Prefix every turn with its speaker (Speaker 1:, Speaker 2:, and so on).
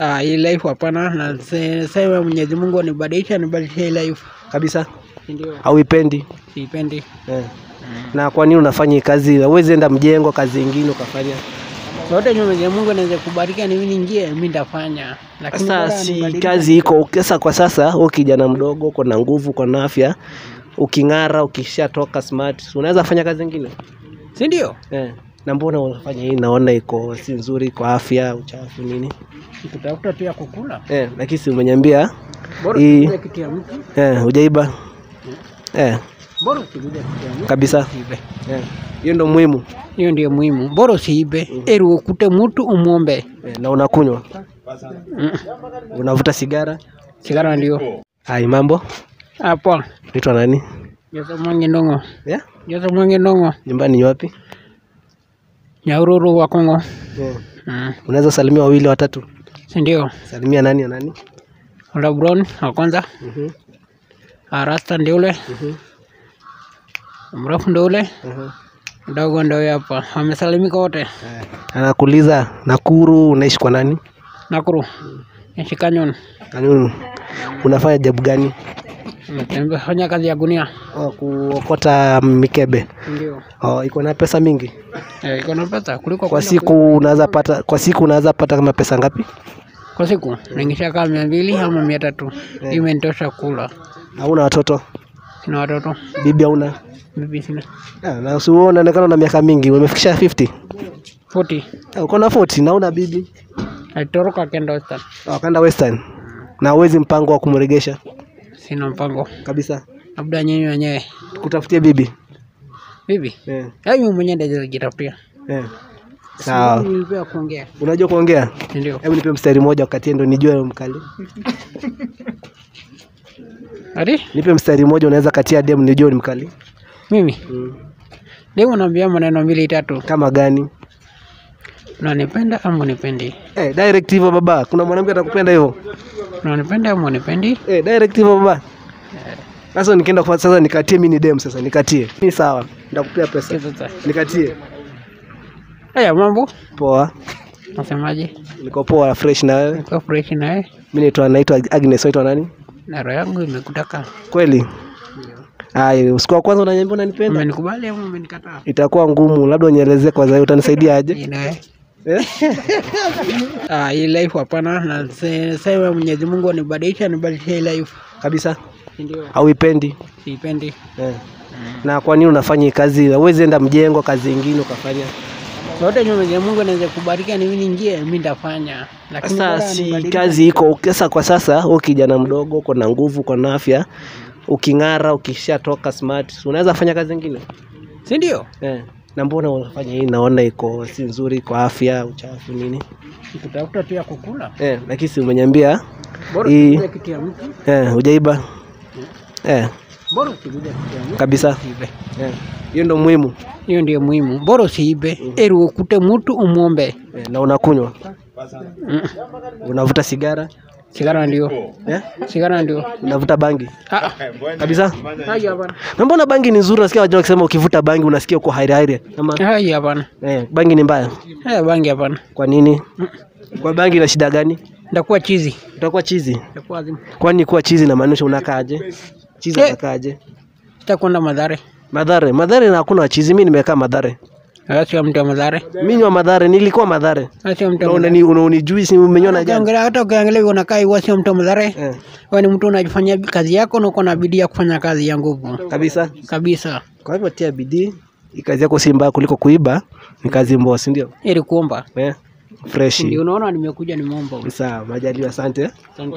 Speaker 1: Ah, hii life hapana, na se- sema Mwenyezi Mungu anibadilisha nibadilishe hii life.
Speaker 2: kabisa?
Speaker 1: Ndio.
Speaker 2: Hauipendi
Speaker 1: Siipendi.
Speaker 2: eh. Na kwa nini unafanya hii kazi? Huwezi enda mjengo kazi ingine ukafanya?
Speaker 1: Yote yenye Mwenyezi Mungu anaweza kubariki ni mimi niingie, mimi nitafanya. Lakini
Speaker 2: Sasa
Speaker 1: bora
Speaker 2: si
Speaker 1: anibadilishe.
Speaker 2: kazi iko sasa. Kwa sasa wewe kijana mdogo, uko na nguvu, uko na afya, uking'ara, ukishatoka smart, unaweza fanya kazi ingine
Speaker 1: Si ndio?
Speaker 2: eh. Na mbona unafanya hii? Naona iko si nzuri kwa afya, uchafu nini
Speaker 1: Kutafuta tu ya kukula.
Speaker 2: eh, lakini si umeniambia
Speaker 1: Bora
Speaker 2: Hii-
Speaker 1: usikuze kitu ya mtu.
Speaker 2: eh, hujaiba eh,
Speaker 1: Bora usikuze kitu ya mtu.
Speaker 2: kabisa
Speaker 1: Usiibe.
Speaker 2: eh. Hiyo ndo muhimu
Speaker 1: Hiyo ndio muhimu. Bora usiibe. Eri ukute mtu umwombe.
Speaker 2: eh, na unakunywa,
Speaker 1: Mm.
Speaker 2: unavuta sigara.
Speaker 1: Sigara ndio.
Speaker 2: Hai, mambo,
Speaker 1: Hapo.
Speaker 2: naitwa nani?
Speaker 1: Jose Mwangi Ndongo.
Speaker 2: Yeah?
Speaker 1: Jose Mwangi Ndongo.
Speaker 2: Nyumbani ni wapi?
Speaker 1: Nyaururu wa Kongo.
Speaker 2: Eh.
Speaker 1: Mm.
Speaker 2: Unaweza salimia wawili watatu?
Speaker 1: Si ndio?
Speaker 2: Salimia nani na nani?
Speaker 1: Ola Brown wa kwanza.
Speaker 2: Mhm,
Speaker 1: Ah, Rasta ndio ule.
Speaker 2: mhm,
Speaker 1: Mrefu ndio ule.
Speaker 2: mhm.
Speaker 1: Mdogo ndio huyo hapa. Wamesalimika wote.
Speaker 2: Anakuuliza Nakuru, unaishi kwa nani?
Speaker 1: Nakuru. Nishikanyon.
Speaker 2: Kanuni, unafanya jabu gani?
Speaker 1: Nimetembea fanya kazi ya gunia.
Speaker 2: Oh, kuokota mikebe.
Speaker 1: Ndio.
Speaker 2: Oh, iko na pesa mingi
Speaker 1: Eh, iko na pesa kuliko
Speaker 2: kwa
Speaker 1: kwenda
Speaker 2: siku. Unaweza pata kwa siku unaweza pata kama pesa ngapi?
Speaker 1: ku- kwa siku naingisha kama mia mbili ama mia tatu.
Speaker 2: Eh.
Speaker 1: Imenitosha kula.
Speaker 2: Hauna watoto?
Speaker 1: Sina watoto.
Speaker 2: Bibi hauna?
Speaker 1: Bibi sina.
Speaker 2: Ah, na si wewe unaonekana na miaka mingi, umefikisha 50.
Speaker 1: 40.
Speaker 2: Ah, uko na 40 na una bibi.
Speaker 1: Alitoroka kenda Western.
Speaker 2: Oh, kaenda Western. Na uwezi mpango wa kumregesha
Speaker 1: Sina mpango.
Speaker 2: kabisa.
Speaker 1: Labda nyinyi wenyewe.
Speaker 2: Kutafutia bibi.
Speaker 1: Bibi.
Speaker 2: Eh.
Speaker 1: Yaani mimi mwenyewe ndio nijitafutia.
Speaker 2: Eh. Sawa.
Speaker 1: Nilipewa kuongea.
Speaker 2: Unajua kuongea?
Speaker 1: Ndio.
Speaker 2: Hebu nipe mstari mmoja wakati ndo nijue mkali.
Speaker 1: Ati
Speaker 2: Nipe mstari mmoja unaweza katia dem nijue ni mkali.
Speaker 1: mimi
Speaker 2: Mm.
Speaker 1: leo naambia maneno mbili tatu.
Speaker 2: Kama gani?
Speaker 1: Unanipenda ama unipendi?
Speaker 2: Eh, direct hivyo baba. Kuna mwanamke atakupenda hivyo.
Speaker 1: Unanipenda ama unipendi?
Speaker 2: Eh, direct hivyo baba. Sasa nikienda kwa sasa nikatie mimi ni dem sasa nikatie. Ni sawa. Nitakupea pesa.
Speaker 1: Sasa.
Speaker 2: Nikatie.
Speaker 1: Haya mambo.
Speaker 2: Poa.
Speaker 1: Nasemaje?
Speaker 2: Niko poa fresh na wewe.
Speaker 1: Niko fresh na wewe.
Speaker 2: Mimi naitwa naitwa Agnes, naitwa nani?
Speaker 1: Na roho yangu imekutaka.
Speaker 2: Kweli? Ai, usiku wa kwanza unaniambia unanipenda?
Speaker 1: Umenikubali ama umenikataa?
Speaker 2: Itakuwa ngumu, labda unielezee kwanza utanisaidia aje?
Speaker 1: Ina wewe.
Speaker 2: Eh?
Speaker 1: Ah, hii life hapana, na se- sema Mwenyezi Mungu anibadilisha nibadilishe hii life.
Speaker 2: Kabisa?
Speaker 1: Ndio.
Speaker 2: Hauipendi?
Speaker 1: Siipendi.
Speaker 2: Eh. Na kwa nini unafanya hii kazi? Huwezi enda mjengo kazi ingine ukafanya?
Speaker 1: Yote yenye Mwenyezi Mungu anaweza kubariki ni mimi niingie, mimi nitafanya. Lakini
Speaker 2: Sasa
Speaker 1: bora
Speaker 2: si
Speaker 1: anibadilishe.
Speaker 2: kazi iko sasa. Kwa sasa wewe kijana mdogo, uko na nguvu, uko na afya, uking'ara, ukishatoka smart, unaweza fanya kazi ingine
Speaker 1: Si ndio?
Speaker 2: eh. Na mbona unafanya hii? Naona iko si nzuri kwa afya, uchafu nini
Speaker 1: Kutafuta tu ya kukula.
Speaker 2: eh, lakini si umeniambia
Speaker 1: Bora
Speaker 2: Hii-
Speaker 1: usikuze kitu ya mtu.
Speaker 2: eh, hujaiba eh,
Speaker 1: Bora usikuze kitu ya mtu.
Speaker 2: kabisa
Speaker 1: Usiibe.
Speaker 2: eh. Hiyo ndo muhimu
Speaker 1: Hiyo ndio muhimu. Bora usiibe. Eri ukute mtu umwombe.
Speaker 2: eh, na unakunywa,
Speaker 1: Mm.
Speaker 2: unavuta sigara
Speaker 1: Sigara ndio.
Speaker 2: eh,
Speaker 1: Sigara ndio.
Speaker 2: unavuta bangi
Speaker 1: Ah,
Speaker 2: kabisa.
Speaker 1: hai hapana.
Speaker 2: Na mbona bangi ni nzuri? Nasikia watu wakisema ukivuta bangi unasikia uko hairi hairi, ama
Speaker 1: Hai hapana.
Speaker 2: eh, bangi ni mbaya.
Speaker 1: Eh, bangi hapana.
Speaker 2: Kwa nini? Kwa bangi ina shida gani?
Speaker 1: Ndakuwa chizi.
Speaker 2: Utakuwa chizi.
Speaker 1: Ndakuwa azimu.
Speaker 2: Kwani kuwa chizi inamaanisha unakaaje? Chizi
Speaker 1: Eh.
Speaker 2: unakaaje?
Speaker 1: Sitakwenda Madhare.
Speaker 2: Madhare, Madhare na hakuna chizi. Mimi nimekaa Madhare.
Speaker 1: Ah, Sio mtu wa Madhare.
Speaker 2: Mimi ni wa Madhare, nilikuwa Madhare.
Speaker 1: Ah, Sio mtu
Speaker 2: Na
Speaker 1: wa Madhare.
Speaker 2: unani unanijui si umeniona jana?
Speaker 1: Ukiangalia hata ukiangalia hivi unakaa hivi sio mtu wa Madhare.
Speaker 2: Eh,
Speaker 1: Wewe ni mtu unajifanyia kazi yako na uko na bidii ya kufanya kazi ya nguvu.
Speaker 2: kabisa.
Speaker 1: Kabisa.
Speaker 2: Kwa hivyo tia bidii. Hii kazi yako si mbaya kuliko kuiba, ni kazi mboa, si ndio?
Speaker 1: Ili kuomba.
Speaker 2: Eh, fresh.
Speaker 1: Ndio unaona nimekuja nimeomba.
Speaker 2: Sawa, majaliwa, asante.
Speaker 1: Asante.